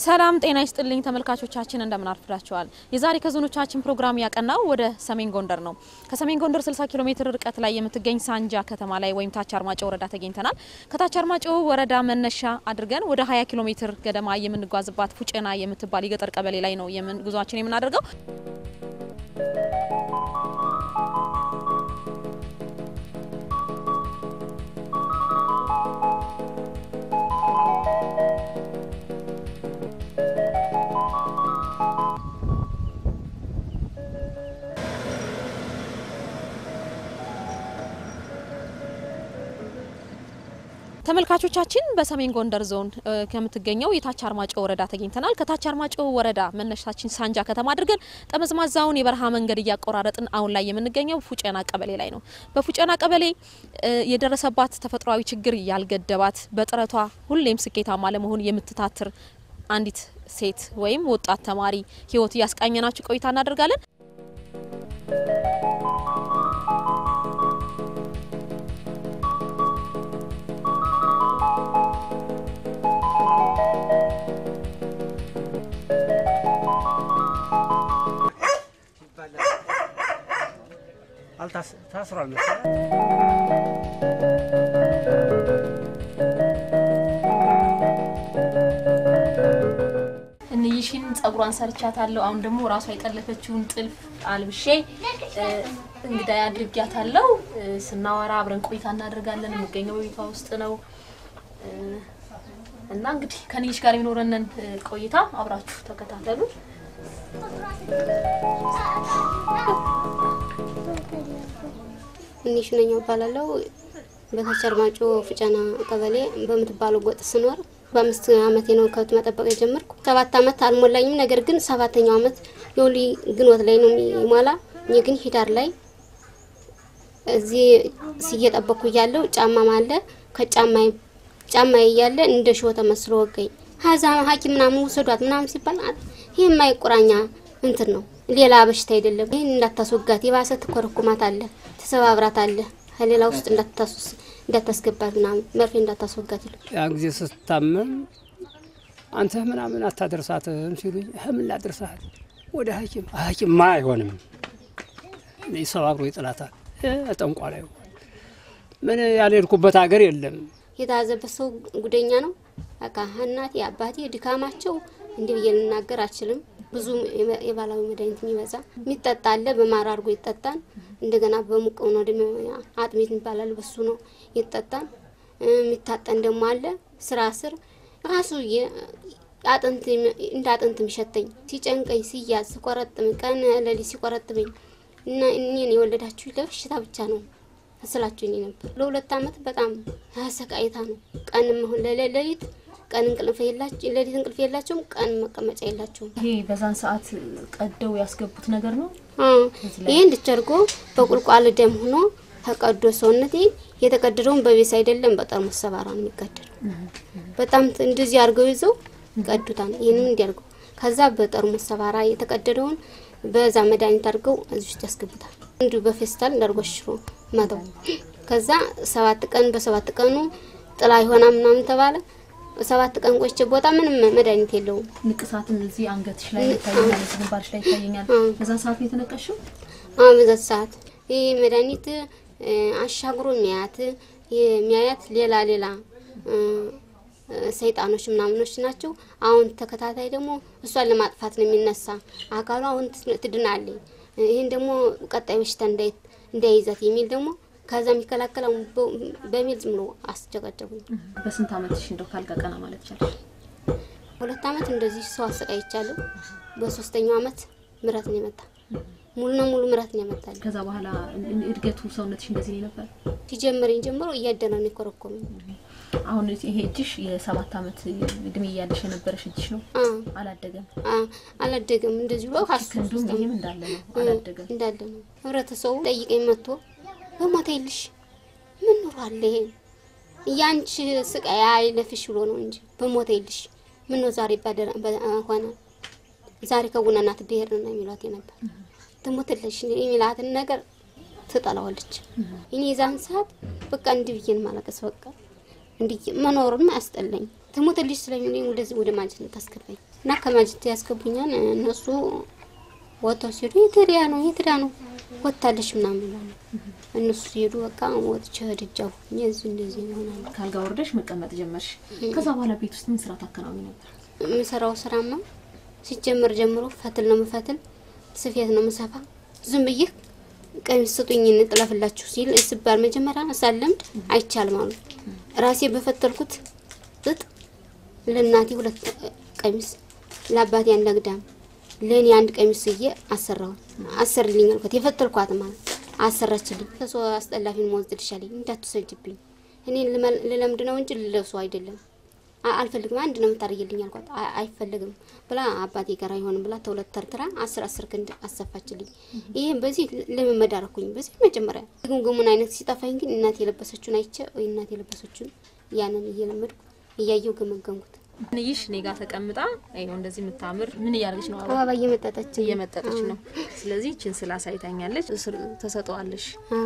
ሰላም ጤና ይስጥልኝ ተመልካቾቻችን፣ እንደምን አርፍዳችኋል? የዛሬ ከዞኖቻችን ፕሮግራም ያቀናው ወደ ሰሜን ጎንደር ነው። ከሰሜን ጎንደር 60 ኪሎ ሜትር ርቀት ላይ የምትገኝ ሳንጃ ከተማ ላይ ወይም ታች አርማጮ ወረዳ ተገኝተናል። ከታች አርማጮ ወረዳ መነሻ አድርገን ወደ 20 ኪሎ ሜትር ገደማ የምንጓዝባት ፉጨና የምትባል የገጠር ቀበሌ ላይ ነው ጉዟችን የምናደርገው። ተመልካቾቻችን በሰሜን ጎንደር ዞን ከምትገኘው የታች አርማጮ ወረዳ ተገኝተናል። ከታች አርማጮ ወረዳ መነሻችን ሳንጃ ከተማ አድርገን ጠመዝማዛውን የበረሃ መንገድ እያቆራረጥን አሁን ላይ የምንገኘው ፉጨና ቀበሌ ላይ ነው። በፉጨና ቀበሌ የደረሰባት ተፈጥሯዊ ችግር ያልገደባት በጥረቷ ሁሌም ስኬታማ ለመሆን የምትታትር አንዲት ሴት ወይም ወጣት ተማሪ ሕይወት እያስቃኘናችሁ ቆይታ እናደርጋለን። ታስሯል መሰለኝ። እንይሽን ጸጉሯን ሰርቻታለሁ። አሁን ደግሞ ራሷ የጠለፈችውን ጥልፍ አልብሼ እንግዳ አድርጊያታለሁ። ስናወራ አብረን ቆይታ እናደርጋለን። የሚገኘው በቤቷ ውስጥ ነው እና እንግዲህ ከንይሽ ጋር የሚኖረንን ቆይታ አብራችሁ ተከታተሉ። እንሽ ነኝ እባላለሁ። በታች አርማጮ ፉጨና ቀበሌ በምትባለው ጎጥ ስኖር በአምስት አመቴ ነው ከብት መጠበቅ የጀመርኩ። ሰባት አመት አልሞላኝም። ነገር ግን ሰባተኛው አመት የወሊ ግንቦት ላይ ነው የሚሞላ። እኔ ግን ሂዳር ላይ እዚህ እየጠበቅኩ እያለሁ ጫማ አለ ከጫማ ጫማ እያለ እንደ ሾ ተመስሎ ወገኝ። ሀዛ ሐኪም ምናምን ውሰዷት ምናምን ሲባል ይህ የማይቆራኛ እንትን ነው ሌላ በሽታ አይደለም። ይህን እንዳታስወጋት የባሰ ትኮረኩማት አለ ተሰባብራት አለ ከሌላ ውስጥ እንዳታስገባት ምናምን መርፌ እንዳታስወጋት ይሉ ያን ጊዜ ስታመም አንተ ምናምን አታደርሳትም ሲሉኝ ምን ላደርሳት ወደ ሐኪም ሐኪም ማ አይሆንም ሰባብሮ ይጥላታል። ጠንቋ ላይ ምን ያልሄድኩበት ሀገር የለም። የተያዘበት ሰው ጉደኛ ነው። በቃ እናቴ አባቴ ድካማቸው እንዲህ ብዬ ልናገር አልችልም። ብዙ የባህላዊ መድኃኒት የሚበዛ የሚጠጣ አለ። በማር አድርጎ ይጠጣል። እንደገና በሙቅ ነው ደግሞ አጥሚት ይባላል። በሱ ነው ይጠጣል። የሚታጠን ደግሞ አለ። ስራ ስር ራሱ አጥንት እንደ አጥንት የሚሸተኝ ሲጨንቀኝ፣ ሲያዝ፣ ሲቆረጥም ቀን ሌሊት ሲቆረጥመኝ እና እኔን የወለዳችሁ ለበሽታ ብቻ ነው ስላችሁ እኔ ነበር። ለሁለት አመት በጣም አሰቃይታ ነው ቀንም አሁን ለሌሊት ቀን እንቅልፍ የላቸው ሌሊት እንቅልፍ የላቸውም። ቀን መቀመጫ የላቸውም። ይሄ በዛን ሰዓት ቀደው ያስገቡት ነገር ነው። ይሄ እንድቸርጎ በቁልቋል ደም ሆኖ ተቀዶ ሰውነቴ የተቀደደውን በቤስ አይደለም በጠርሙስ ሰባራ ነው የሚቀደደው። በጣም እንደዚህ አድርገው ይዘው ቀዱታል። ይህንም እንዲያርገው ከዛ በጠርሙስ ሰባራ የተቀደደውን በዛ መድኃኒት አድርገው እዚህ ውስጥ ያስገቡታል። እንዲሁ በፌስታል እንዳርጎ ሽሮ መተው። ከዛ ሰባት ቀን በሰባት ቀኑ ጥላ ይሆና ምናምን ተባለ። ሰባት ቀን ቆይቼ ቦታ ምንም መድኃኒት የለውም። ንቅሳትም እዚህ አንገትሽ ላይ ይታየኛል፣ እዚህ ግንባርሽ ላይ ይታየኛል። በዛ ሰዓት ነው የተነቀሽው? አዎ በዛ ሰዓት ይህ መድኃኒት አሻግሮ የሚያያት የሚያያት ሌላ ሌላ ሰይጣኖች ምናምኖች ናቸው። አሁን ተከታታይ ደግሞ እሷን ለማጥፋት ነው የሚነሳ አካሉ አሁን ትድናለኝ፣ ይህን ደግሞ ቀጣይ በሽታ እንዳይይዛት የሚል ደግሞ ከዛ የሚከላከል በሚል ዝም ብሎ አስጨቀጨቁኝ። በስንት አመትሽ እንደው ካልጋ ቀና ማለት ቻለሽ? ሁለት አመት እንደዚህ ሰው አሰቃይቻለሁ። በሶስተኛው አመት ምረት ነው የመጣ ሙሉ ነው ሙሉ ምረት ነው የመጣል። ከዛ በኋላ እድገቱ ሰውነትሽ እንደዚህ ነው ነበር? ሲጀምረኝ ጀምሮ እያደረ ነው የኮረኮመኝ። አሁን ይሄ እጅሽ የሰባት አመት እድሜ እያለሽ የነበረሽ እጅሽ ነው። አላደገም አላደገም። እንደዚህ ብሎ ክንዱም ይሄም እንዳለ ነው። አላደገም እንዳለ ነው። ህብረተሰቡ ጠይቀኝ መጥቶ በሞተ ይልሽ ምን ኑሯል? ይሄ ያንቺ ስቃይ አይለፍሽ ብሎ ነው እንጂ በሞተ ይልሽ ምን ነው ዛሬ ሆነ ዛሬ ከቡናናት ብሄር ነው የሚሏት ነበር። ትሞትለሽ የሚላትን ነገር ትጠላዋለች። እኔ የዛን ሰዓት በቃ እንዲህ ብዬን ማለቀስ በቃ እንዲህ መኖሩን አያስጠላኝ። ትሞትልሽ ስለሚሉኝ ወደዚህ ወደ ማጀት ታስገባኝ እና ከማጀት ያስገቡኛል። እነሱ ወጥተው ሲሄዱ የትሪያ ነው የትሪያ ነው ወጥታለሽ ምናምን ይላሉ። እነሱ ሲሄዱ በቃ ወጥቼ ደጃፉ እዚህ እንደዚህ ይሆናል። ካልጋ ወርደሽ መቀመጥ ጀመርሽ። ከዛ በኋላ ቤት ውስጥ ምን ስራ ታከናውኝ ነበር? የምሰራው ስራማ ሲጀመር ጀምሮ ፈትል ነው ምፈትል፣ ስፌት ነው ምሰፋ። ዝም ብዬ ቀሚስ ስጡኝ እንጥለፍላችሁ ሲል ስባል መጀመሪያ ሳለምድ አይቻልም አሉ። ራሴ በፈተልኩት ጥጥ ለእናቴ ሁለት ቀሚስ፣ ለአባቴ አንድ አግዳም፣ ለእኔ አንድ ቀሚስ ስዬ አሰራሁት። አሰርልኝ አልኳት። የፈተልኳት ማለት አሰራችልኝ። ከሰው አስጠላፊን መወስድ ልሻለኝ እንዳትሰጅብኝ እኔ ልለምድ ነው እንጂ ልለብሰው አይደለም አ- አልፈልግም አንድ ነው የምታደርግልኝ አልኳት። አይ- አይፈልግም ብላ አባቴ ጋር አይሆንም ብላ ተሁለት ተርትራ አስር አስር ክንድ አሰፋችልኝ። ይህም በዚህ ልምምድ አደረኩኝ። በዚህ መጀመሪያ ግምግሙን አይነት ሲጠፋኝ ግን እናቴ የለበሰችውን አይቼ ወይ እናቴ የለበሰችውን ያንን እየለመድኩ እያየው ገመገምኩት። ንይሽ እኔ ጋር ተቀምጣ ይኸው እንደዚህ የምታምር ምን እያደረገች ነው? አበባ አበባ እየመጠጠች እየመጠጠች ነው። ስለዚህ ችን ስላሳይታኛለች ስር ተሰጠዋለሽ። አ-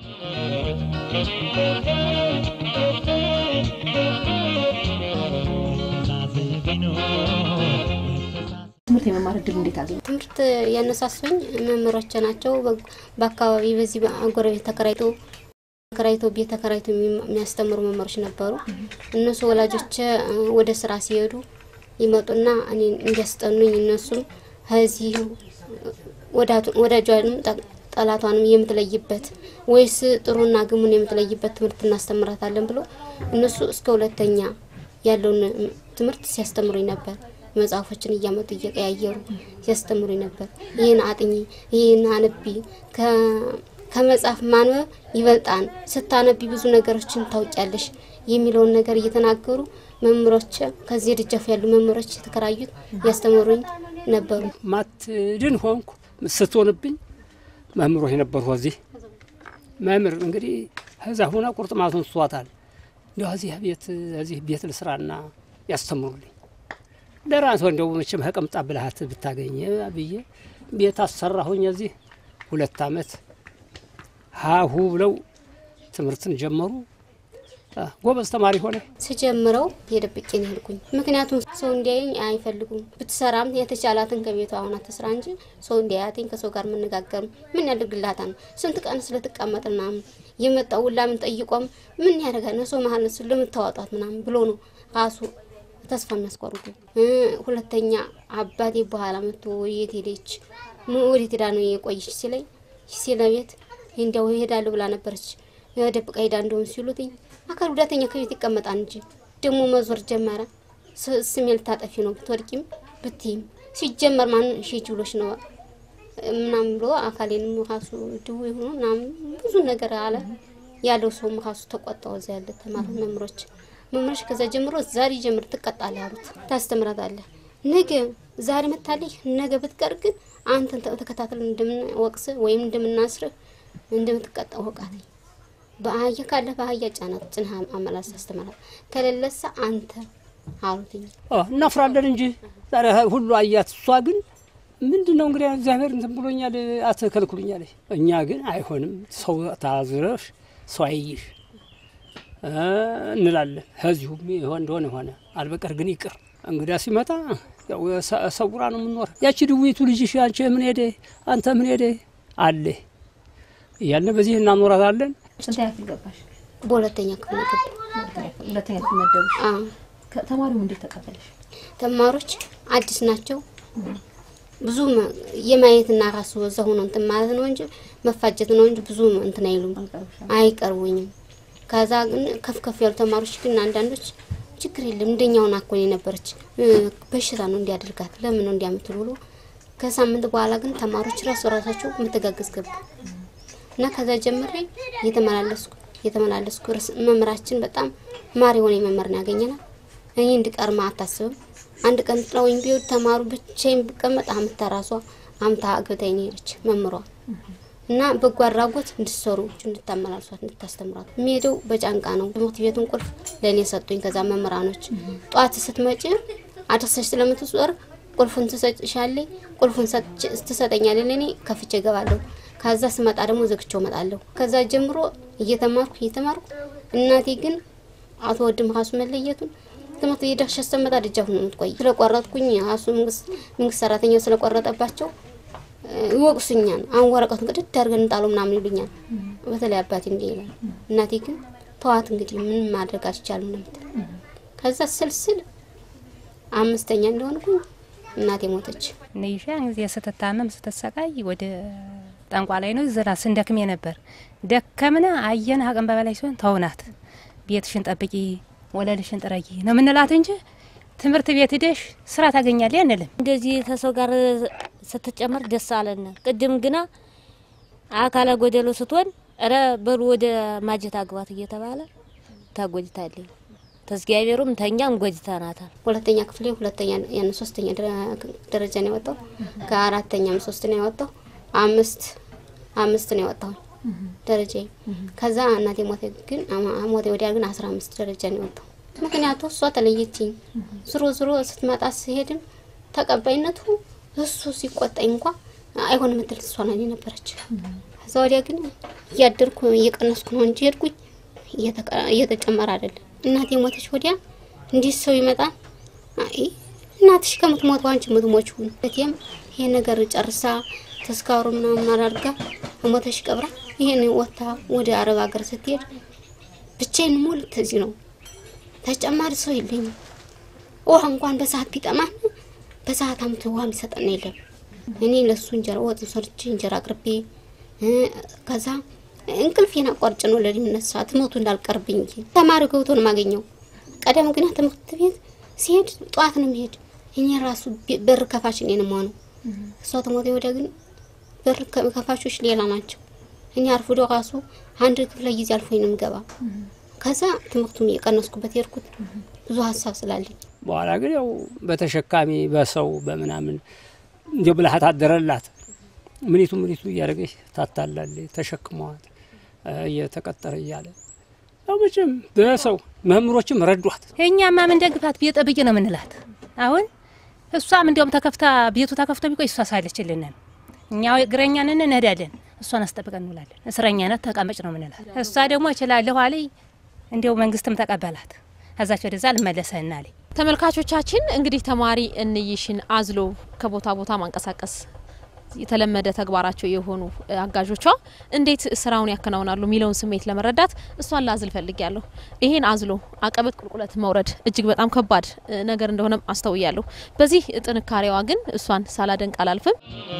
ትምህርት የመማር እድል እንዴት አገኘ? ትምህርት ያነሳሱኝ መምህሮቼ ናቸው። በ- በአካባቢ በዚህ በጎረቤት ተከራይቶ ተከራይቶ ቤት ተከራይቶ የሚማ- የሚያስተምሩ መምህሮች ነበሩ። እነሱ ወላጆቼ እ፣ ወደ ስራ ሲሄዱ ይመጡና እኔ እንዲያስጠኑኝ እነሱም ከዚህ ወዳቱ- ወዳጇንም ጠ- ጠላቷንም የምትለይበት ወይስ ጥሩና ግሙን የምትለይበት ትምህርት እናስተምራታለን ብሎ እነሱ እስከ ሁለተኛ ያለውን እ፣ ትምህርት ሲያስተምሩኝ ነበር። መጽሐፎችን እያመጡ እየቀያየሩ ሲያስተምሩኝ ነበር። ይህን አጥኚ፣ ይህን አነቢ ከ- ከመጽሐፍ ማንበብ ይበልጣን፣ ስታነቢ ብዙ ነገሮችን ታውቂያለሽ የሚለውን ነገር እየተናገሩ መምህሮች ከዚህ ደጃፍ ያሉ መምህሮች የተከራዩት ያስተምሩኝ ነበሩ። ማትድን ሆንኩ ስትሆንብኝ መምህሮች ነበሩ። እዚህ መምህር እንግዲህ ከዛ ሆና ቁርጥማቱን ስቷታል። እንዲ እዚህ ቤት እዚህ ቤት ልስራና ያስተምሩልኝ ለራስ እንደው መቼም ከቀምጣ ብልሃት ብታገኘ ብዬ ቤት አሰራሁኝ። እዚህ ሁለት አመት ሀሁ ብለው ትምህርትን ጀመሩ። አ፣ ጎበዝ ተማሪ ሆነ። ስጀምረው የደብቄ ነው ሄድኩኝ። ምክንያቱም ሰው እንዲያየኝ አይፈልጉም። ብትሰራም የተቻላትን ከቤቷ አሁን አትስራ እንጂ ሰው እንዲያያትኝ ከሰው ጋር መነጋገርም ምን ያደርግላታል? ስንት ቀን ስለትቀመጥ ምናምን የመጣው ሁላ ምን ጠይቆም ምን ያደርጋል? ነው ሰው መሀል ስ ለምታወጣት ምናምን ብሎ ነው ራሱ ተስፋ የሚያስቆርጡ። እ፣ ሁለተኛ አባቴ በኋላ መጥቶ የት ሄደች ም- ወዴት ሄዳ ነው የቆየች ሲለኝ ሲለቤት እንዲያው ይሄዳሉ ብላ ነበረች ደብቃ ሄዳ እንደሆን ሲሉትኝ አካል ጉዳተኛ ከቤት ይቀመጣል እንጂ ደግሞ መዞር ጀመረ። ስ- ስሜ ልታጠፊ ነው ብትወድቂም ብትይም ሲጀመር ማን ሺች ብሎች ነው ምናምን ብሎ አካሌንም ራሱ ድው የሆኑ ምናምን ብዙ ነገር አለ ያለው ሰውም ራሱ ተቆጣው። እዛ ያለ ተማሪ መምሮች መምሮች ከዛ ጀምሮ ዛሬ ጀምር ትቀጣለህ አሉት። ታስተምራታለህ ነገ ዛሬ መታለህ ነገ ብትቀር ግን አንተን ተ- ተከታትለን እንደምንወቅስ ወይም እንደምናስርህ እንደምትቀጣ ወቃተኝ። በአህያ ካለ በአህያ ጫናት ጭንህ አመላስ አስተምራት ከሌለሳ አንተ አሉትኝ። አ፣ እናፍራለን እንጂ ዛሬ ሁሉ አያት። እሷ ግን ምንድን ነው እንግዲህ እግዚአብሔር እንትን ብሎኛል አትከልክሉኛል። እኛ ግን አይሆንም፣ ሰው ታዝረሽ ሰው አይይሽ እ እንላለን። ከዚሁም ይሆን እንደሆነ ሆነ አልበቀር ግን ይቅር። እንግዳ ሲመጣ ያው ሰ- ሰውራ ነው የምንኖር። ያቺ ድዊቱ ልጅሽ አንቺ ምን ሄደ አንተ ምን ሄደ አለ እያልን በዚህ እናኖራታለን። ስንት ያክል ገባሽ? በሁለተኛ ክፍል ገባ። ሁለተኛ ክፍል መደቡሽ። አዎ ተማሪው እንዴት ተቀበለሽ? ተማሪዎች አዲስ ናቸው። ብዙ መ- የማየትና ራሱ እዛ ሆኖ እንትን ማለት ነው እንጂ መፋጀት ነው እንጂ ብዙ እንትን አይሉም፣ አይቀርቡኝም። ከዛ ግን ከፍ ከፍ ያሉ ተማሪዎች ግን አንዳንዶች ችግር የለም እንደኛውን አኮን የነበረች እ፣ በሽታ ነው እንዲያደርጋት ለምን ነው እንዲያምትል ብሎ ከሳምንት በኋላ ግን ተማሪዎች ራሱ ራሳቸው መተጋገዝ ገቡ እና ከዛ ጀምሬ እየተመላለስኩ እየተመላለስኩ ርስ መምህራችን በጣም ማር የሆነ መምህር ነው ያገኘናል። እኔ እንድቀርማ አታስብም። አንድ ቀን ጥለውኝ ቢሆን ተማሩ ብቻዬን ብቀመጥ አምታ ራሷ አምታ አግብታኝ ነው ሄደች መምሯ እና በጎ አድራጎት እንድትሰሩ እንድታመላልሷት እንድታስተምሯት የሚሄደው በጫንቃ ነው። ትምህርት ቤቱን ቁልፍ ለእኔ ሰጡኝ። ከዛ መምህራኖች ጠዋት ስትመጪ አድርሰሽ ስለምትዞር ቁልፉን ትሰጥሻለኝ፣ ቁልፉን ሰጥቼ- ትሰጠኛለች። ለእኔ ከፍቼ እገባለሁ። ከዛ ስመጣ ደግሞ ዘግቼው እመጣለሁ። ከዛ ጀምሮ እየተማርኩ እየተማርኩ እናቴ ግን አቶ ወድም ራሱ መለየቱን ትምህርት ቤት ደርሼ ስመጣ ደጃፍ ነው የምትቆይ። ስለቆረጥኩኝ ራሱ መንግስት መንግስት ሰራተኛው ስለቆረጠባቸው ይወቅሱኛል። አሁን ወረቀቱን ቅድድ አድርገን እንጣለው ምናምን ይሉኛል። በተለይ አባቴ እንዲህ ይላል። እናቴ ግን ተዋት እንግዲህ ምን ማድረግ አልቻልም ነው የምትል። ከዛ ስልስል አምስተኛ እንደሆንኩኝ እናቴ ሞተች። ነይሻ ጊዜ ስትታመም ስትሰቃይ ወደ ጠንቋ ላይ ነው ዘና ስንደክሜ ነበር። ደከምነ አየን አቅም በበላይ ሲሆን ተውናት፣ ቤትሽን ጠብቂ፣ ወለልሽን ጥረጊ ነው ምንላት እንጂ ትምህርት ቤት ሂደሽ ስራ ታገኛለሽ አንልም። እንደዚህ ከሰው ጋር ስትጨመር ደስ አለን። ቅድም ግና አካለ ጎደሎ ስትሆን ረ በሉ ወደ ማጀት አግባት እየተባለ ተጎጅታለኝ። ተዝጊያቤሩም ተኛም ጎጅተናታል። ሁለተኛ ክፍሌ ሁለተኛ ያን ሶስተኛ ደረጃ ነው የወጣው። ከአራተኛም ሶስት ነው የወጣው። አምስት አምስት ነው የወጣው ደረጃ። ከዛ እናቴ ሞተ። ግን ሞተ ወዲያ ግን አስራ አምስት ደረጃ ነው የወጣው። ምክንያቱ እሷ ተለየችኝ። ዝሮ ዝሮ ስትመጣ ስሄድም ተቀባይነቱ እሱ ሲቆጣኝ እንኳ አይሆንም ምትል እሷ ናት የነበረች። ከዛ ወዲያ ግን እያደርኩ እየቀነስኩ ነው እንጂ ሄድኩኝ እየተጨመረ አይደለም። እናቴ ሞተች ወዲያ እንዲህ ሰው ይመጣል። አይ እናትሽ ከምትሞት አንቺ የምትሞችውን እቴም ይሄን ነገር ጨርሳ ተስካሩ ምናምን አድርጋ ሞተሽ ቀብራ ይሄን ወታ ወደ አረብ ሀገር ስትሄድ ብቻዬን ሙሉ ተዚህ ነው ተጨማሪ ሰው የለኝም። ውሃ እንኳን በሰዓት ቢጠማን በሰዓት አምቶ ውሃ የሚሰጠን የለም። እኔ ለሱ እንጀራ ወጥ ሰርቼ እንጀራ አቅርቤ ከዛ እንቅልፌን አቋርጭ ነው ለሚነሳ ትምህርቱ እንዳልቀርብኝ እንጂ ተማሪ ገብቶ ነው የማገኘው። ቀደም ግን ትምህርት ቤት ሲሄድ ጠዋት ነው የሚሄድ። እኔ ራሱ በር ከፋች እኔ ነው የምሆነው። እሷ ተሞተ ወዲያ ግን በር ከፋቾች ሌላ ናቸው። እኔ አርፍዶ ራሱ አንድ ክፍለ ጊዜ አልፎኝ ነው የምገባ። ከዛ ትምህርቱም እየቀነስኩበት ሄድኩት ብዙ ሀሳብ ስላለኝ። በኋላ ግን ያው በተሸካሚ በሰው በምናምን እንዲያው ብልሃት አደረላት። ምኒቱ ምኒቱ እያደረገች ታታላለች። ተሸክመዋት እየተቀጠረ እያለ ያው መቼም በሰው መምህሮችም ረዷት። እኛማ ምን ደግፋት ቤት ጠብቂ ነው ምንላት። አሁን እሷም እንዲያውም ተከፍታ ቤቱ ተከፍቶ ቢቆይ እሷ ሳለችልንን እኛ እግረኛ ነን እንሄዳለን፣ እሷን አስጠብቀን እንውላለን። እስረኛ ነት ተቀመጭ ነው ምንላት። እሷ ደግሞ እችላለሁ አለኝ። እንዲያው መንግስትም ተቀበላት። ከዛች ወደዛ ልመለሰና አለኝ። ተመልካቾቻችን እንግዲህ ተማሪ እንይሽን አዝሎ ከቦታ ቦታ ማንቀሳቀስ የተለመደ ተግባራቸው የሆኑ አጋዦቿ እንዴት ስራውን ያከናውናሉ የሚለውን ስሜት ለመረዳት እሷን ላዝል ፈልጊያለሁ። ይሄን አዝሎ አቀበት ቁልቁለት መውረድ እጅግ በጣም ከባድ ነገር እንደሆነም አስተውያለሁ። በዚህ ጥንካሬዋ ግን እሷን ሳላደንቅ አላልፍም።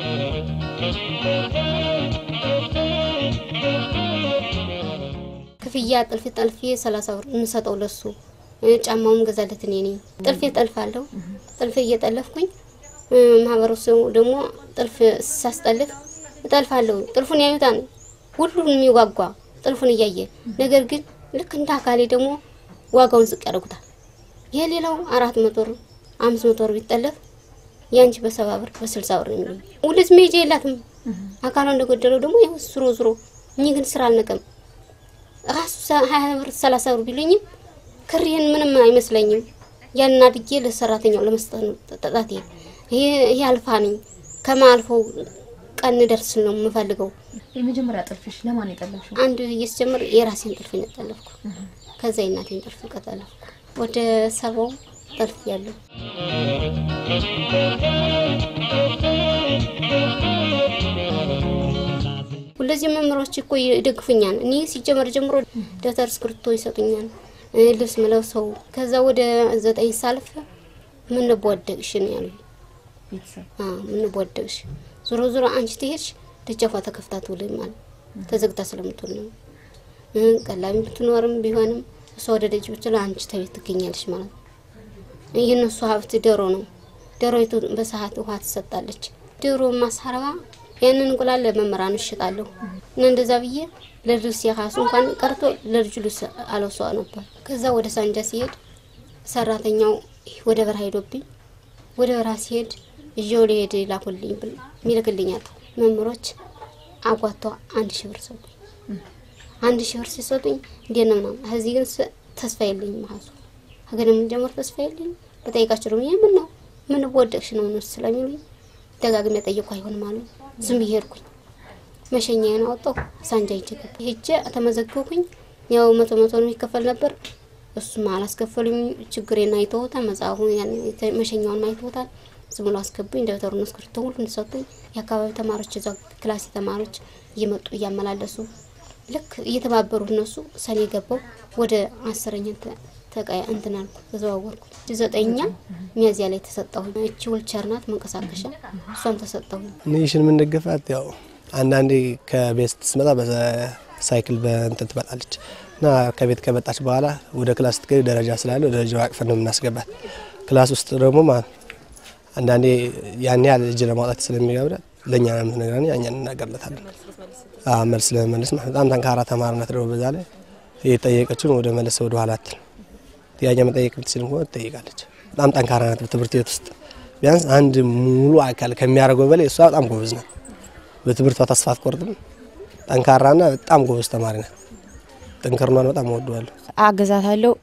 ክፍያ ጥልፍ ጠልፌ ሰላሳ ብር የምሰጠው ለሱ ጫማውም ገዛለት እኔ ነኝ። ጥልፌ ጠልፋለሁ። ጥልፍ እየጠለፍኩኝ ማህበረሰቡ ደግሞ ጥልፍ ሳስጠልፍ እጠልፋለሁ። ጥልፉን ያዩታል፣ ሁሉን የሚጓጓ ጥልፉን እያየ ነገር ግን ልክ እንደ አካሌ ደግሞ ዋጋውን ዝቅ ያደርጉታል። የሌላው አራት መቶ ብር አምስት መቶ ብር ቢጠለፍ ያንቺ በሰባ ብር በስልሳ ብር ነው የሚሉኝ። ሁለት ሜጃ የላትም አካሏ እንደጎደለው ደግሞ ይኸው ዝሮ ዝሮ እኚህ ግን ስራ አልነቀም ራሱ ሀያ ብር ሰላሳ ብር ቢሉኝም ክሬን ምንም አይመስለኝም። ያን አድጌ ለሰራተኛው ለመስጠት ነው ጠጣቴ ይሄ አልፋ ነኝ ከማልፈው ቀን ደርስ ነው የምፈልገው። የመጀመሪያ ጥልፍሽ ለማን የጠለፍሽው? አንድ እየስጀምር የራሴን ጥልፍ ነው የጠለፍኩ። ከዛ የእናቴን ጥልፍ ቀጠለፍኩ። ወደ ሰባው ጥልፍ ያለው ሁለዚህ መምህሮች እኮ ይደግፉኛል። እኔ ሲጀመር ጀምሮ ደብተር እስክሪብቶ ይሰጡኛል፣ ልብስ ምለብሰው። ከዛ ወደ ዘጠኝ ሳልፍ ምን በወደቅሽ ነው ያሉኝ። ምን በወደቅሽ ዞሮ ዞሮ አንቺ ትሄድሽ ደጃፏ ተከፍታ ትውልም ማለት ተዘግታ ስለምትውል ነው። ቀላቢ ብትኖርም ቢሆንም እሷ ወደ ደጅ ብትል አንቺ ተቤት ትገኛለች ማለት ነው። ይህ እነሱ ሀብት ዶሮ ነው። ዶሮይቱ በሰዓት ውሃ ትሰጣለች። ዶሮ ማሳረባ ያንን እንቁላል ለመምህራን እሽጣለሁ እና እንደዛ ብዬ ለልብስ የራሱ እንኳን ቀርቶ ለልጁ ልብስ አለብሷ ነበር። ከዛ ወደ ሳንጃ ሲሄድ ሰራተኛው ወደ በረሃ ሄዶብኝ ወደ በረሃ ሲሄድ እዤው ሊሄድ ላኩልኝ ብል ሚልክልኛል መምህሮች አጓቷ አንድ ሺህ ብር ሰጡኝ። አንድ ሺህ ብር ሲሰጡኝ እንዴት ነው ምናምን ከዚህ ግን ተስፋ የለኝም። ሀሱ ሀገር የምንጀምር ተስፋ የለኝም። በጠይቃቸው ደግሞ ይህ ምን ነው ምን ወደቅሽ ነው እነሱ ስለሚሉኝ ደጋግሜ ጠየቁ። አይሆንም አሉ። ዝም ብዬ ሄድኩኝ። መሸኛዬን አወጣሁ። ሳንጃ ሂጄ ገባ ሂጄ ተመዘገብኩኝ። ያው መቶ መቶ ነው የሚከፈል ነበር። እሱም አላስከፈሉኝ። ችግሬን አይተውታል። መጽሐፉ ያን የተ- መሸኛውን አይተውታል። ዝም ብሎ አስገቡኝ። ደብተሩን እስክሪብቶ ሁሉ እንዲሰጡኝ የአካባቢ ተማሪዎች እዛ ክላስ ተማሪዎች እየመጡ እያመላለሱ ልክ እየተባበሩ እነሱ ሰኔ ገባው ወደ አስረኛ ተ- ተቀያ እንትን አልኩ ተዘዋወርኩ። ዘጠኛ ሚያዝያ ላይ ተሰጠሁኝ። እቺ ውልቸር ናት መንቀሳቀሻ፣ እሷን ተሰጠሁኝ። ንሽን የምንደገፋት ያው አንዳንዴ ከቤት ስትመጣ በሳይክል በእንትን ትመጣለች እና ከቤት ከመጣች በኋላ ወደ ክላስ ስትገቢ ደረጃ ስላለ ወደ ደረጃው አቅፈን ነው የምናስገባት። ክላስ ውስጥ ደግሞ ማለት አንዳንዴ ያን ያህል እጅ ለማውጣት ስለሚገብዳት ለእኛ ነው የምትነግረን፣ እኛ እንናገርለታለን። አዎ መልስ ለመመለስ ማለት በጣም ጠንካራ ተማሪ ናት። ደግሞ በዛ ላይ እየጠየቀችን ወደ መለስ ወደ ኋላ አትል ጥያቄ መጠየቅ ብትችል እንኳን ትጠይቃለች። በጣም ጠንካራ ናት። በትምህርት ቤት ውስጥ ቢያንስ አንድ ሙሉ አካል ከሚያደርገው በላይ እሷ በጣም ጎበዝ ናት። በትምህርቷ ተስፋ አትቆርጥም። ጠንካራና በጣም ጎበዝ ተማሪ ናት። ጥንክርኗን በጣም እወደዋለሁ። አግዛታለሁ።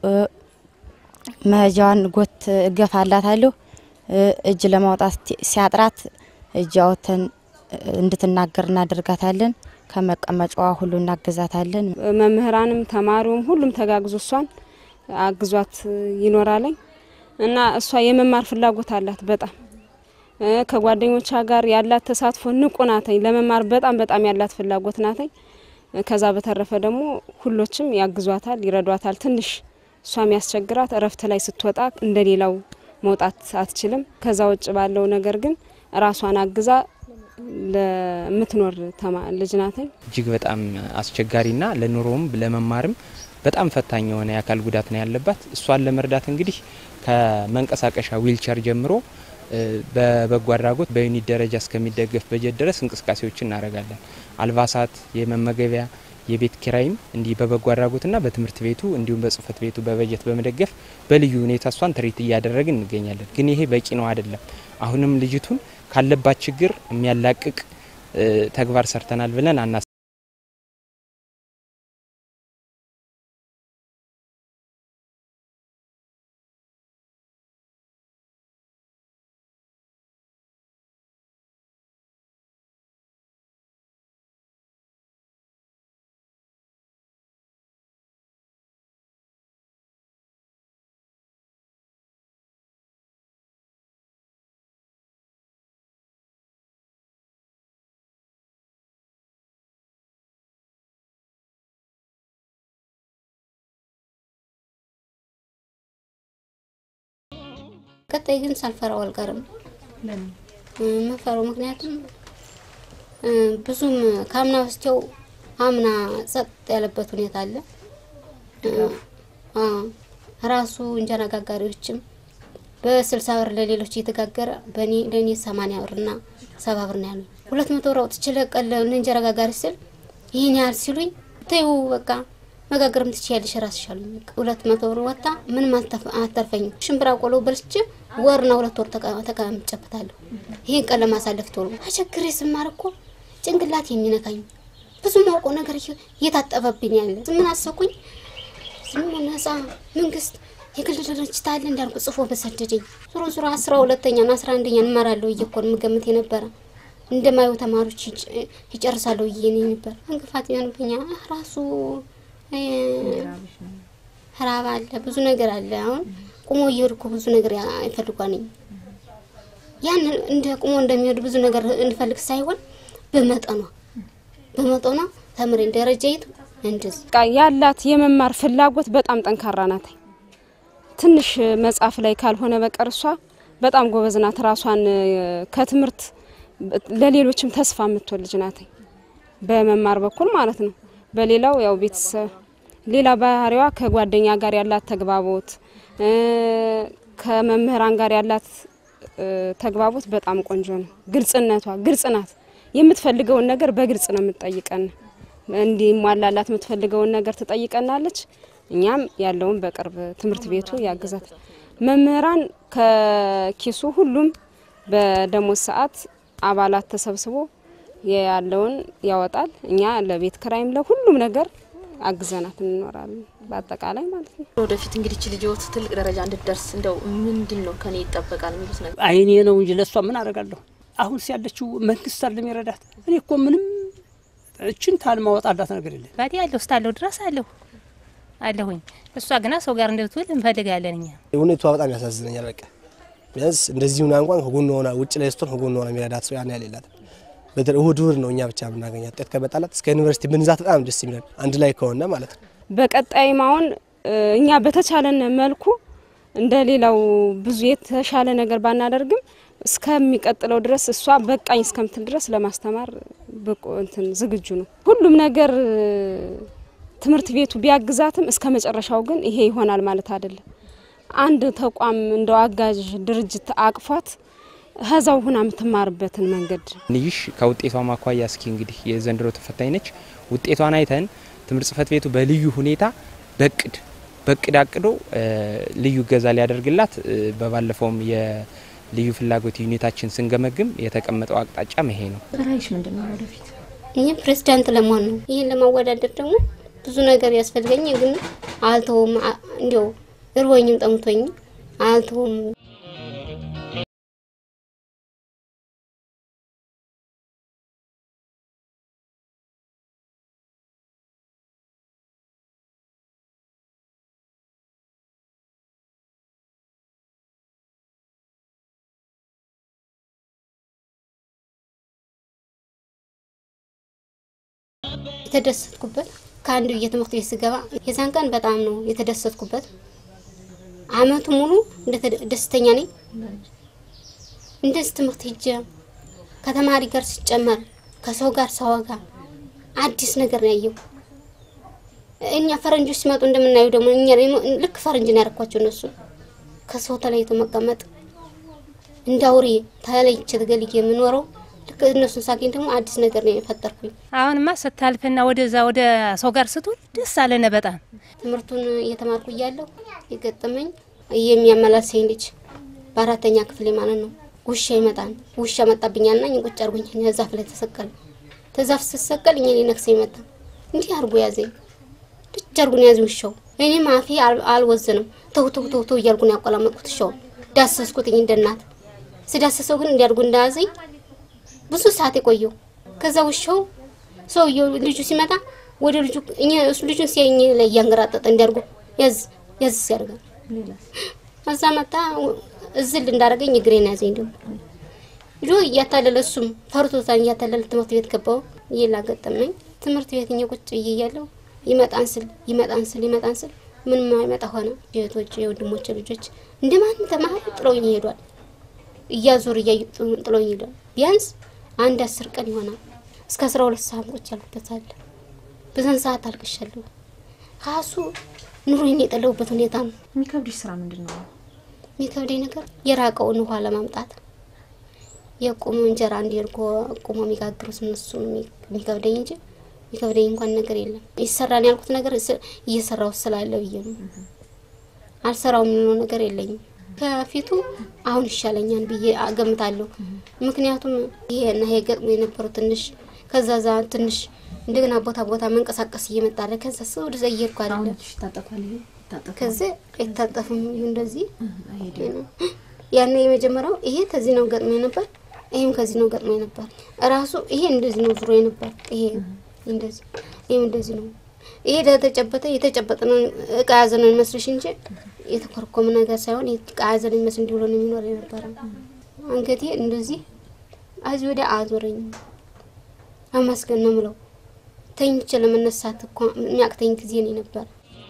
መሄጃዋን ጎት እገፋላታለሁ። እጅ ለማውጣት ሲያጥራት እጅ አውጥተን እንድትናገር እናደርጋታለን። ከመቀመጫዋ ሁሉ እናግዛታለን። መምህራንም ተማሪውም ሁሉም ተጋግዞ እሷን አግዟት ይኖራለኝ እና እሷ የመማር ፍላጎት አላት በጣም እ ከጓደኞቿ ጋር ያላት ተሳትፎ ንቁ ናተኝ። ለመማር በጣም በጣም ያላት ፍላጎት ናተኝ። ከዛ በተረፈ ደግሞ ሁሎችም ያግዟታል፣ ይረዷታል። ትንሽ እሷ የሚያስቸግራት እረፍት ላይ ስትወጣ እንደሌላው መውጣት አትችልም። ከዛ ውጭ ባለው ነገር ግን ራሷን አግዛ ለምትኖር ተማ- ልጅ ናተኝ። እጅግ በጣም አስቸጋሪና ለኑሮውም ለመማርም በጣም ፈታኝ የሆነ የአካል ጉዳት ነው ያለባት። እሷን ለመርዳት እንግዲህ ከመንቀሳቀሻ ዊልቸር ጀምሮ እ፣ በበጎ አድራጎት በዩኒት ደረጃ እስከሚደገፍ በጀት ድረስ እንቅስቃሴዎችን እናደርጋለን። አልባሳት፣ የመመገቢያ፣ የቤት ኪራይም እንዲህ በበጎ አድራጎትና በትምህርት ቤቱ እንዲሁም በጽህፈት ቤቱ በበጀት በመደገፍ በልዩ ሁኔታ እሷን ትርኢት እያደረግን እንገኛለን። ግን ይሄ በቂ ነው አይደለም። አሁንም ልጅቱን ካለባት ችግር የሚያላቅቅ እ፣ ተግባር ሰርተናል ብለን አና ቀጣይ ግን ሳልፈራው አልቀርም። እ፣ መፈራው ምክንያቱም እ፣ ብዙም ከአምና በስቲያው አምና ጸጥ ያለበት ሁኔታ አለ። እ፣ አ፣ ራሱ እንጀራ ጋጋሪዎችም በስልሳ ብር ለሌሎች እየተጋገረ በእኔ ለእኔ ሰማንያ ብርና ሰባ ብር ነው ያሉኝ። ሁለት መቶ ብር አውጥቼ ለቀለ ለእንጀራ ጋጋሪ ስል ይህን ያህል ሲሉኝ ተይው በቃ መጋገርም ትችያለሽ ራስሽ አሉኝ። በቃ ሁለት መቶ ብር ወጣ ምንም አልተፍ- አተርፈኝም። ሽምብራ ቆሎ በልቼ ወርና ሁለት ወር ተቀ- ተቀምጬበታለሁ። ይህን ቀን ለማሳለፍ ቶሎ ተቸግሬ ስማር እኮ ጭንቅላት የሚነካኝ ብዙ ማውቀው ነገር እየ- እየታጠበብኝ ያለ ምን አሰብኩኝ ዝም ነጻ መንግስት የግል ድርጅት አለ እንዳልኩ ጽፎ በሰደደኝ ዞሮ ዞሮ አስራ ሁለተኛና አስራ አንደኛ እንመራለሁ ብዬ እኮ ነው የምገምት የነበረ እንደማየው ተማሪዎች ይጭ- ይጨርሳለሁ ብዬ ነው ነበር። እንቅፋት የሆንብኛ ራሱ እ፣ ራብ አለ ብዙ ነገር አለ። አሁን ቁሞ እየሄዱ እኮ ብዙ ነገር ያ- ይፈልጓልኝ ያን እንደ ቁሞ እንደሚሄዱ ብዙ ነገር እንፈልግ ሳይሆን በመጠኗ በመጠኗ ተምሬን ደረጃይቱ እንደዚህ በቃ ያላት የመማር ፍላጎት በጣም ጠንካራ ናት። ትንሽ መጽሐፍ ላይ ካልሆነ በቀር እሷ በጣም ጎበዝ ናት። ራሷን እ፣ ከትምህርት ለሌሎችም ተስፋ የምትወል ልጅ ናት። በመማር በኩል ማለት ነው። በሌላው ያው ቤተሰብ ሌላ ባህሪዋ ከጓደኛ ጋር ያላት ተግባቦት እ፣ ከመምህራን ጋር ያላት እ፣ ተግባቦት በጣም ቆንጆ ነው። ግልጽነቷ ግልጽ ናት። የምትፈልገውን ነገር በግልጽ ነው የምትጠይቀን። እንዲሟላላት የምትፈልገውን ነገር ትጠይቀናለች። እኛም ያለውን በቅርብ ትምህርት ቤቱ ያግዛት። መምህራን ከኪሱ ሁሉም በደሞዝ ሰዓት አባላት ተሰብስቦ ያለውን ያወጣል። እኛ ለቤት ክራይም ለሁሉም ነገር አግዘናት እንኖራለን። በአጠቃላይ ማለት ነው። ወደፊት እንግዲህ እቺ ልጅዎት ትልቅ ደረጃ እንድትደርስ እንደው ምንድን ነው ከኔ ይጠበቃል የሚሉት ነገር? አይኔ ነው እንጂ ለእሷ ምን አደርጋለሁ? አሁን ያለችው መንግስት አይደለም ይረዳት። እኔ እኮ ምንም እችን ታል ማወጣላት ነገር የለም። ባዲ ያለው እስካለሁ ድረስ አለሁ አለሁኝ። እሷ ግና ሰው ጋር እንድትውል እንፈልጋለን እኛ ሁኔታዋ በጣም ያሳዝነኛል። በቃ ቢያንስ እንደዚህ ሁና እንኳን ከጎን ሆና ውጭ ላይ ስትሆን ከጎን ሆና የሚረዳት ሰው ያን ያህል የላትም። በተለይ እሁድ እሁድ ነው እኛ ብቻ የምናገኛት። ውጤት ከመጣላት እስከ ዩኒቨርሲቲ ብንዛት በጣም ደስ የሚለን አንድ ላይ ከሆነ ማለት ነው። በቀጣይም አሁን እኛ በተቻለን መልኩ እንደ ሌላው ብዙ የተሻለ ነገር ባናደርግም እስከሚቀጥለው ድረስ እሷ በቃኝ እስከምትል ድረስ ለማስተማር ብቁ እንትን ዝግጁ ነው። ሁሉም ነገር ትምህርት ቤቱ ቢያግዛትም እስከ መጨረሻው ግን ይሄ ይሆናል ማለት አይደለም። አንድ ተቋም እንደው አጋዥ ድርጅት አቅፏት ከዛው ሁና የምትማርበትን መንገድ ንይሽ ከውጤቷ ማኳያ እስኪ እንግዲህ የዘንድሮ ተፈታኝ ነች። ውጤቷን አይተን ትምህርት ጽህፈት ቤቱ በልዩ ሁኔታ በቅድ በቅድ አቅዶ ልዩ እገዛ ሊያደርግላት በባለፈውም የልዩ ፍላጎት ዩኒታችን ስንገመግም የተቀመጠው አቅጣጫ ይሄ ነው። ራዕይሽ ምንድን ነው ወደፊት? ይህ ፕሬዚዳንት ለመሆን ነው። ይህን ለማወዳደር ደግሞ ብዙ ነገር ያስፈልገኝ፣ ግን አልተውም። እንዲያው እርቦኝም ጠምቶኝም አልተውም። የተደሰትኩበት ከአንዱ የትምህርት ቤት ስገባ የዛን ቀን በጣም ነው የተደሰትኩበት። አመቱ ሙሉ ደስተኛ ነኝ። እንደዚህ ትምህርት ሄጄ ከተማሪ ጋር ሲጨመር ከሰው ጋር ሳወጋ አዲስ ነገር ነው ያየው። እኛ ፈረንጆች ሲመጡ እንደምናየው ደግሞ እኛ ልክ ፈረንጅ ነው ያደረኳቸው። እነሱ ከሰው ተለይቶ መቀመጥ እንዳውሬ ተለይቼ ተገልዬ የምኖረው ልክ እነሱን ሳገኝ ደግሞ አዲስ ነገር ነው የፈጠርኩኝ። አሁንማ ስታልፍና ወደዛ ወደ ሰው ጋር ስትውል ደስ አለነ በጣም ትምህርቱን እየተማርኩ እያለሁ የገጠመኝ የሚያመላልሰኝ ልጅ በአራተኛ ክፍሌ ማለት ነው። ውሻ ይመጣል። ውሻ መጣብኛልና እኔን ቁጭ አድርጎኝ ዛፍ ላይ ተሰቀለ። ተዛፍ ስሰቀል እኔ ነክሰኝ መጣ። እንዲህ አድርጎ ያዘኝ። ልጅ አድርጎን ያዘኝ ውሻው። እኔም አፌ አልወዘንም። ተው ተው ተው ተው እያልኩ ነው ያቆላመጥኩት። ውሻውን ዳሰስኩትኝ እንደ እናት ስዳሰሰው ግን እንዲያድርጉ እንዳያዘኝ ብዙ ሰዓት የቆየው። ከዛ ውሻው ሰውየው ልጁ ሲመጣ ወደ ልጁ እኛ እሱ ልጁን ሲያኝ ላይ እያንገራጠጠ እንዲያርጉ ያዝ ያዝ ሲያደርጋል። ከዛ መጣ እዝል እንዳደረገኝ እግሬን ያዘኝ። ደግሞ ልጁ እያታለለ እሱም ፈርቶታን እያታለለ ትምህርት ቤት ገባው። ይላ ገጠመኝ ትምህርት ቤት እኛ ቁጭ ብዬ እያለሁ ይመጣን ስል ይመጣን ስል ይመጣን ስል ምን ማይመጣ ሆነ። እህቶች የወንድሞቼ ልጆች እንደማን ተማሪ ጥለውኝ ይሄዷል። እያዞር እያዩ ጥለውኝ ይሄዷል። ቢያንስ አንድ አስር ቀን ይሆናል። እስከ አስራ ሁለት ሰዓት ቁጭ ያልኩበት አለ። በዛን ሰዓት አልቅሻለሁ። ካሱ ኑሮዬን የጠለሁበት ሁኔታ ነው። የሚከብድሽ ስራ ምንድን ነው? የሚከብደኝ ነገር የራቀውን ውሃ ለማምጣት የቁሙ እንጀራ እንዲርጎ ቁሞ የሚጋግሩት እነሱ የሚከብደኝ እንጂ የሚከብደኝ እንኳን ነገር የለም። ይሰራን ያልኩት ነገር እየሰራው ስላለ ብዬ ነው። አልሰራው የምንለው ነገር የለኝም። ከፊቱ አሁን ይሻለኛል ብዬ አገምታለሁ። ምክንያቱም ይሄና ይሄ ገጥሞ የነበረው ትንሽ ከዛ ዛ ትንሽ እንደገና ቦታ ቦታ መንቀሳቀስ እየመጣለ ከዛ ሰው ወደዛ እየሄድኩ አለ ከዚ አይታጠፍም እንደዚህ ያን የመጀመሪያው ይሄ ከዚህ ነው ገጥሞ ነበር። ይሄም ከዚህ ነው ገጥሞ ነበር። ራሱ ይሄ እንደዚህ ነው ዙሮ ነበር። ይሄ እንደዚህ ይሄም እንደዚህ ነው። ይሄ ተጨበጠ የተጨበጠ ነው እቃ ያዘ ነው የሚመስልሽ እንጂ የተኮረኮመ ነገር ሳይሆን እቃ ያዘ ነው የሚመስል እንዲብሎ ነው የሚኖር የነበረ። አንገቴ እንደዚህ አዚ ወዲያ አዞረኝ። አመስገን ነው ምለው። ተኝቼ ለመነሳት እኮ የሚያቅተኝ ጊዜ ነው ነበር።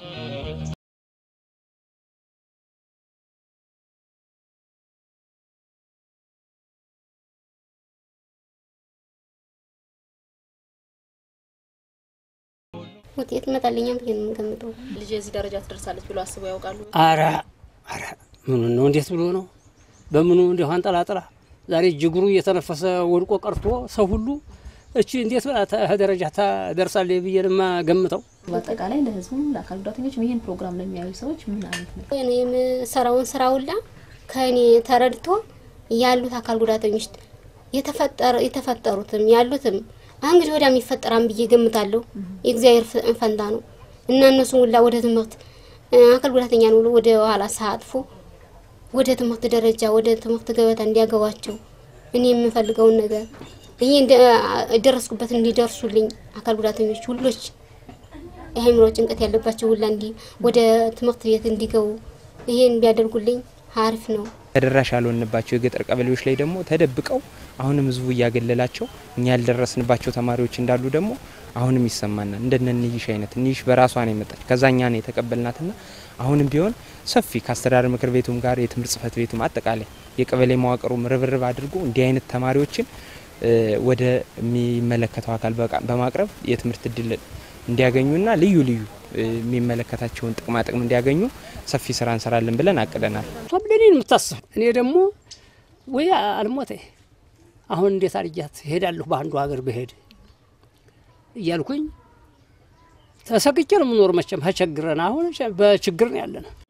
ውጤት ይመጣልኛል ብዬ ነው የምገምተው። ልጅ እዚህ ደረጃ ትደርሳለች ብሎ አስበው ያውቃሉ? አረ አረ ምኑ ነው እንዴት ብሎ ነው በምኑ እንዲሁ አንጠላጥላ ዛሬ ጅግሩ እየተነፈሰ ወድቆ ቀርቶ ሰው ሁሉ እቺ እንዴት ብላ ደረጃ ታደርሳለች ብዬ ነው የማገምተው። በአጠቃላይ ለህዝቡም ለአካል ጉዳተኞችም ይህን ፕሮግራም ለሚያዩ ሰዎች ምን አይነት ነው? እኔ የምሰራውን ስራ ሁላ ከእኔ ተረድቶ ያሉት አካል ጉዳተኞች የተፈጠሩትም ያሉትም እንግዲህ ወዲያ የሚፈጠራን ብዬ ገምታለሁ። የእግዚአብሔር ፈንታ ነው እና እነሱን ሁላ ወደ ትምህርት አካል ጉዳተኛ ነው ብሎ ወደ ኋላ ሳያጥፉ ወደ ትምህርት ደረጃ ወደ ትምህርት ገበታ እንዲያገባቸው እኔ የምፈልገውን ነገር እኔ የደረስኩበት እንዲደርሱልኝ አካል ጉዳተኞች ሁሎች የአእምሮ ጭንቀት ያለባቸው ሁላ እንዲ ወደ ትምህርት ቤት እንዲገቡ ይሄን ቢያደርጉልኝ አሪፍ ነው። ተደራሽ ያልሆንባቸው የገጠር ቀበሌዎች ላይ ደግሞ ተደብቀው አሁንም ህዝቡ እያገለላቸው እኛ ያልደረስንባቸው ተማሪዎች እንዳሉ ደግሞ አሁንም ይሰማናል። እንደነ ንይሽ አይነት ንይሽ በራሷ ነው የመጣች ከዛኛ ነው የተቀበልናትና አሁንም ቢሆን ሰፊ ከአስተዳደር ምክር ቤቱም ጋር የትምህርት ጽህፈት ቤቱም አጠቃላይ የቀበሌ መዋቅሩም ርብርብ አድርጎ እንዲህ አይነት ተማሪዎችን ወደ የሚመለከተው አካል በማቅረብ የትምህርት እድል እንዲያገኙና ልዩ ልዩ የሚመለከታቸውን ጥቅማ ጥቅም እንዲያገኙ ሰፊ ስራ እንሰራለን ብለን አቅደናል። ለኔ የምታስብ እኔ ደግሞ ወይ አልሞተ አሁን እንዴት አድርጊያት እሄዳለሁ በአንዱ ሀገር ብሄድ እያልኩኝ ተሰቅቼ ነው የምኖር። መቼም ተቸግረን አሁን በችግር ነው ያለነው።